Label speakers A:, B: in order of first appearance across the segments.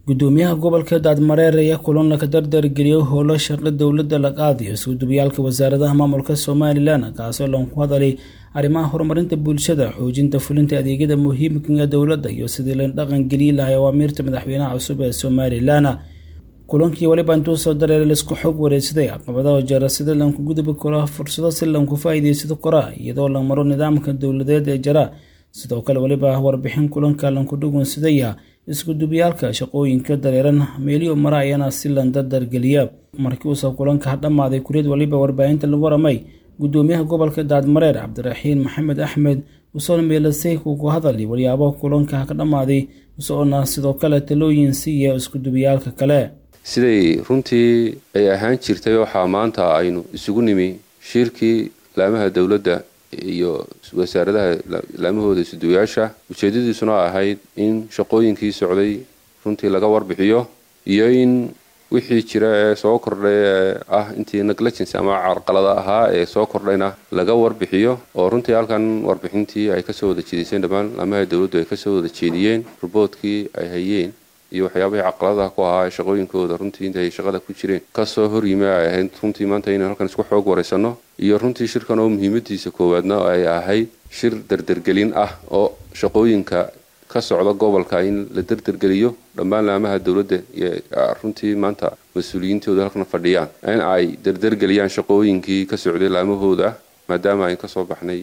A: gudoomiyaha gobolka daadmareer ayaa kulan ka dardargeliyay howlo shaqo dowladda la qaadayo iskudubayaalka wasaaradaha maamulka somalilan kaasoo loonku hadalay arrimaha horumarinta bulshada xoojinta fulinta adeegyada muhiimka ee dowladda iyo sidii la dhaqan geliyi lahay awaamiirta madaxweynaha cusub ee somalilan kulankii waliba intuu soo dareeray laisku xog wareegsaday caqabadaha jara sida lanku gudubi karo fursado si lanku faa'iidaysto kora iyadoo la maro nidaamka dowladeed ee jara sidoo kale weliba warbixin kulanka lanku dhugunsadaya iskudubayaalka shaqooyinka dareeran meeliyo mara ayana si lan dardargeliya markii uusa kulanka dhamaaday kuriyad waliba warbaahinta lagu waramay gudoomiyaha gobolka daadmareer cabdiraxiin maxamed axmed usoona meelasay kugu hadali waryaabo kulanka ka dhammaaday usoona sidoo kale talooyin siiya iskudubayaalka kale
B: siday runtii ay ahaan jirtay waxaa maanta aynu isugu nimi shirkii laamaha dowladda iyo wasaaradaha laamahooda isuduwayaasha ujeedadiisuna ahayd in shaqooyinkii socday runtii laga warbixiyo iyo in wixii jira ee soo kordhay ee ah intii negligence ama carqalada ahaa ee soo kordhayna laga warbixiyo oo runtii halkan warbixintii ay kasoo wada jeediseen dhammaan laamaha dowladdu ay kasoo wada jeediyeen ruboodkii ay hayeen iyo waxyaabahii caqaladaha ku ahaa ee shaqooyinkooda runtii inta ay shaqada ku jireen kasoo horyimi ay ahayd runtii maanta inaan halkan isku xoog waraysano iyo runtii shirkan oo muhiimadiisa koowaadna ay ahayd shir dardergelin ah oo shaqooyinka ka socda gobolka in la dardergeliyo dhammaan laamaha dowladda iyo runtii maanta mas-uuliyiintooda halkan fadhiyaan in ay dardergeliyaan shaqooyinkii ka socday laamahooda maadaama ay kasoo baxnay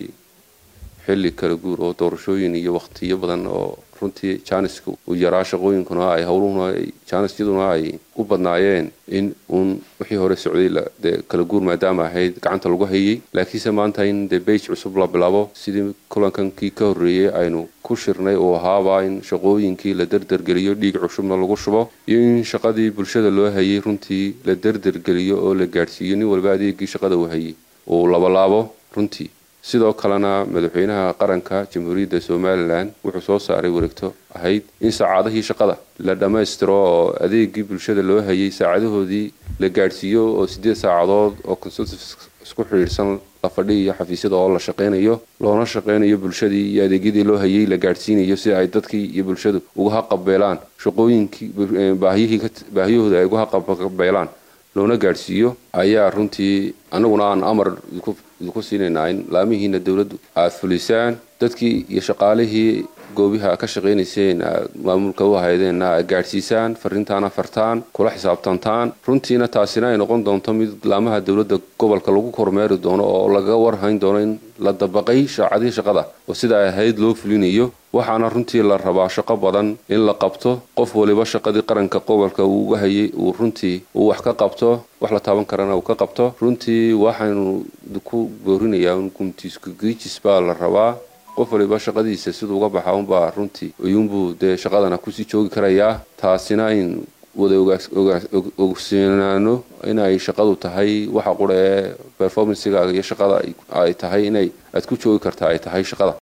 B: xilli kala guur oo doorashooyin iyo waqtiyo badan oo runtii jaaniska uu yaraa shaqooyinkuna ay howluhuna jaanisyaduna ay u badnaayeen in uun wixii hore socday dee kala guur maadaama ahayd gacanta lagu hayay laakiinse maanta in dee bage cusub la bilaabo sidii kulankankii ka horreeyey aynu ku shirnay uu ahaaba in shaqooyinkii la dardargeliyo dhiig cushubna lagu shubo iyo in shaqadii bulshada loo hayay runtii la dardargeliyo oo la gaadhsiiyo nin walba adeegii shaqada uu hayay uu labalaabo runtii sidoo kalena madaxweynaha qaranka jamhuuriyadda somalilan wuxuu soo saaray wareegto ahayd in saacadihii shaqada la dhammaystiro oo adeegii bulshada loo hayay saacadahoodii la gaadhsiiyo oo sideed saacadood oo consultative isku xidhiidhsan la fadhiiyo xafiisyada oo la shaqaynayo loona shaqaynayo bulshadii iyo adeegyadii loo hayay la gaadhsiinayo si ay dadkii iyo bulshadu uga haqabeelaan shaqooyinkii baahiyahooda ay uga haqabeelaan loona gaadhsiiyo ayaa runtii anaguna aan amar idinku siinaynaa in laamihiina dowladdu aada fulisaan dadkii iyo shaqaalihii goobiha ka shaqaynayseen aad maamulka u haydeenna aad gaadhsiisaan fariintaana fartaan kula xisaabtantaan runtiina taasina ay noqon doonto mid laamaha dowladda gobolka lagu kormeeri doono oo laga warhayn doono in la dabaqay shaacadihii shaqada oo sida ay ahayd loo fulinayo waxaana runtii la rabaa shaqo badan in la qabto qof waliba shaqadii qaranka gobolka uu uga hayay uu runtii uu wax ka qabto wax la taaban karana uu ka qabto runtii waxaynu ku boorinayaa un guntiiskugiijis baa la rabaa qof waliba shaqadiisa siduu uga baxa unbaa runtii iyuunbuu dee shaqadana kusii joogi karayaa taasina in wada ogsiinaano inay shaqadu tahay waxa qura ee performancegaaga iyo shaqada ay tahay inay aad ku joogi karta ay tahay shaqada